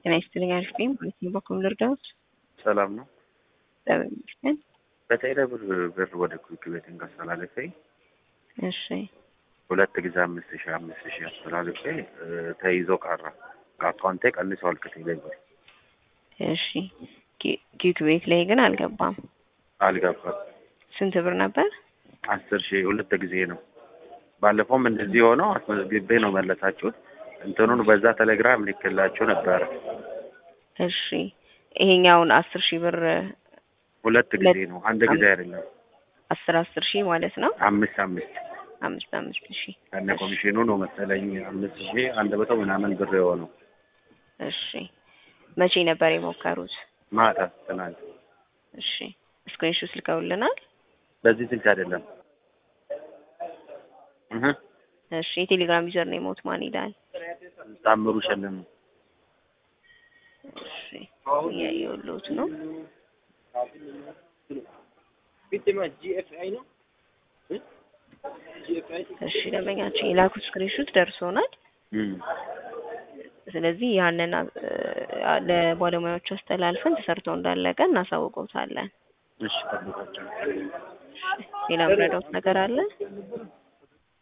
ጤና ይስጥልኝ አሪፍ ነኝ። በየትኛው በኩል ልርዳዎት? ሰላም ነው። እግዚአብሔር ይመስገን። በቴሌ ብር ብር ወደ ኩክ ቤት አስተላልፌ እሺ ሁለት ጊዜ አምስት ሺህ አምስት ሺህ አስተላልፌ እ ተይዞ ቀረ። ከአካውንቴ ቀንሰዋል ከቴሌ ብር እሺ ኪ- ኪክ ቤት ላይ ግን አልገባም። አልገባም። ስንት ብር ነበር? አስር ሺህ ሁለት ጊዜ ነው። ባለፈውም እንደዚህ ሆነው አስመዝግቤ ነው መለሳችሁት። እንትኑን በዛ ቴሌግራም ልክላችሁ ነበረ። እሺ ይሄኛውን አስር ሺህ ብር ሁለት ጊዜ ነው፣ አንድ ጊዜ አይደለም። አስር አስር ሺህ ማለት ነው። አምስት አምስት አምስት አምስት ሺህ ከነ ኮሚሽኑ ነው መሰለኝ አምስት ሺህ አንድ መቶ ምናምን ብር የሆነው እሺ መቼ ነበር የሞከሩት? ማታ ትናንት። እሺ ስክሪንሾት ልከውልናል። በዚህ ስልክ አይደለም እህ እሺ የቴሌግራም ዩዘር ነው የሞት ማን ይላል? ታምሩ ሸለም እሺ እያየሁልዎት ነው። እሺ ደንበኛችን የላኩት ስክሪንሾት ደርሶናል። እም ስለዚህ ያንን አ- ለባለሙያዎቹ አስተላልፈን ተሰርቶ እንዳለቀ እናሳውቀውታለን። እሺ ጠብቃቸው። ሌላ ምረዳውት ነገር አለ?